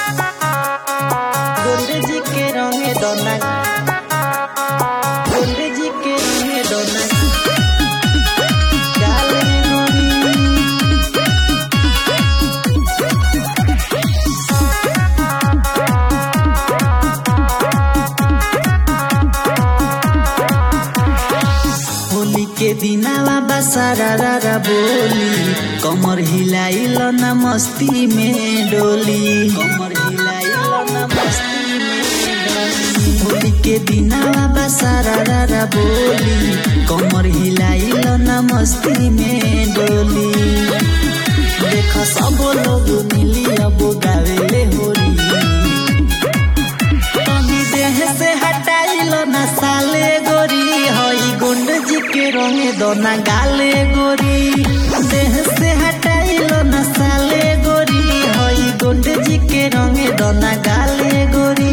गोंडे जी के रंगे दोना गोंडे जी के रंगे दोना गाल रे गोरी होली के दिनावा बसारा रारा बोली कमर हिलाइल न मस्ती में डोली कमर हिलाइल न मस्ती में डोली होली के दिनावा बसारा रारा बोली कमर हिलाइल न मस्ती में डोली देख सब लोग मिली अब गावेले होली तनी देह से हटाइल न साले गोरी हई गुंड जी के रंगे दोना गाले गोरी देह से हटाइल न साले गोरी हई गुंड जी के रंगे दोना गाले गोरी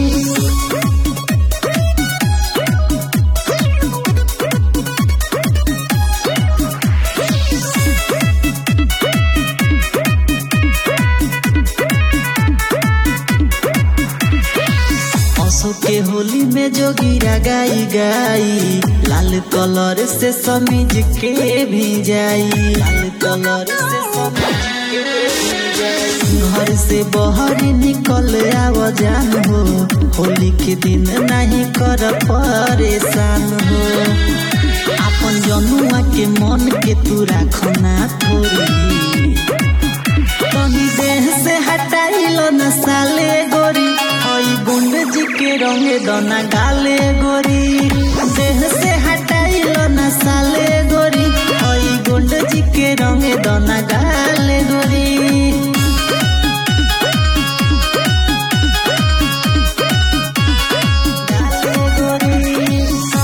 असो के होली में जो गिरा गाई गाई लाल कलर से समीज के भी जाई लाल कलर से समीज के भी जाई घर से बाहर निकल आव जान हो होली के दिन नहीं कर परेशान हो अपन जनुआ के मन के तू राखना थोड़ी तनी देह से हटाइल न साले गोरी हई गुंड जी के रंगे दना गाले गोरी देह से हटाइल न साले गोरी हई गुंड जी के रंगे दना गाले गोरी गाले गोरी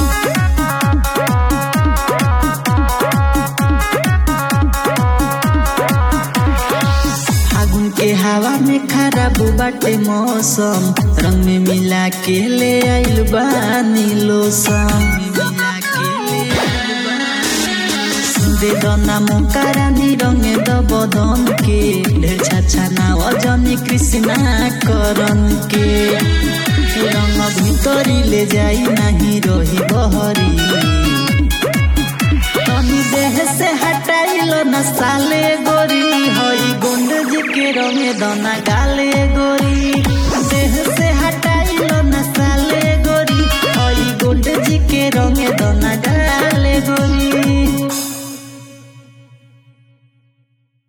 फागुन के हवा में खराब बाटे मौसम रंग में मिला के ले आइल बानी लोसम दे दना मुकारा रंग दब दम के ढेर छाछा ना अजनी कृष्णा करन के रंग भितरी ले जाई नहीं रही बहरी तनी देह से हटाइल न साले गोरी हई गुंड जी के रंगे दना गा